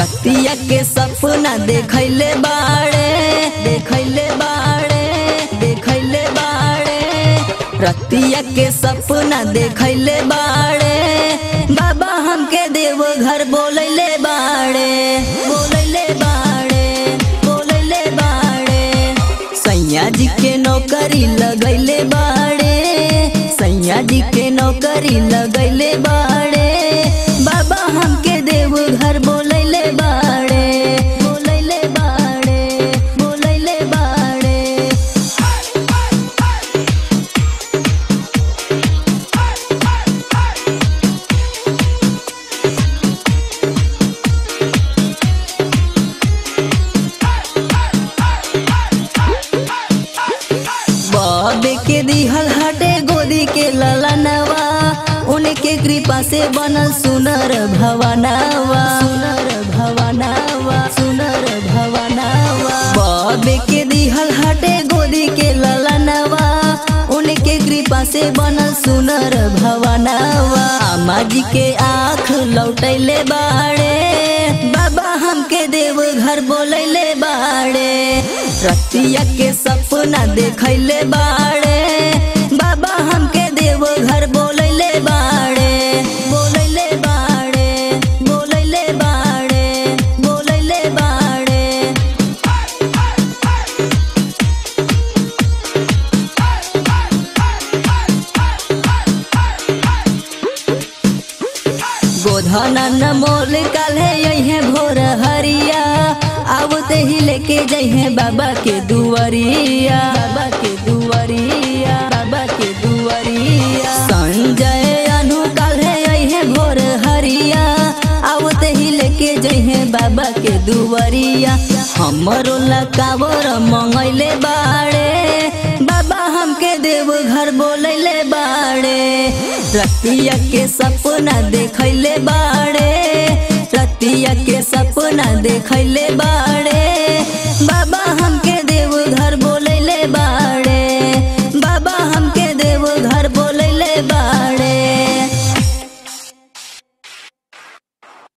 रतिया के सपना देखैले बाड़े देखैले बाड़े देखैले बाड़े रतिया के सपना देखैले बाड़े बाबा हमके देव घर बोलैले बाड़े बोलैले बाड़े बोलैले बाड़े सैया जी के नौकरी लगैले बाड़े सैया जी के नौकरी लगैले बाड़े बाबा हमके देव घर बोलैले बाड़े बोलैले बाड़े बोलैले बाड़े बाबे के दिहल हटे गोदी के ललनवा उनके कृपा से बनल सुनर भवनवा सुनर भवनवा सुनर भवनवा बाबे के दिहल हटे गोदी के ललनवा उनके कृपा से बनल सुनर भवनवा अम्मा जी के आँख लौटैले बाड़े बाबा हमके देव घर बोलैले बाड़े रतिया के सपना देखैले बाड़े बाबा हमके देव घर बोलैले बाड़े बोलैले बाड़े बोलैले बाड़े बोलैले बाड़े गोधना न मोल काले यही भोर हरिया आवते ही लेके जइहे बाबा के दुआरिया बाबा के दुआरिया बाबा के दुआरिया संजय अनु काले यही भोर हरिया आवते ही लेके जइहे बाबा के दुआरिया हमरो लकावर मंगैले बाड़े बाबा हमके देव घर बोलैले बाड़े रतिया के सपना देखैले बाड़े रतिया के सपना देखैले बाड़े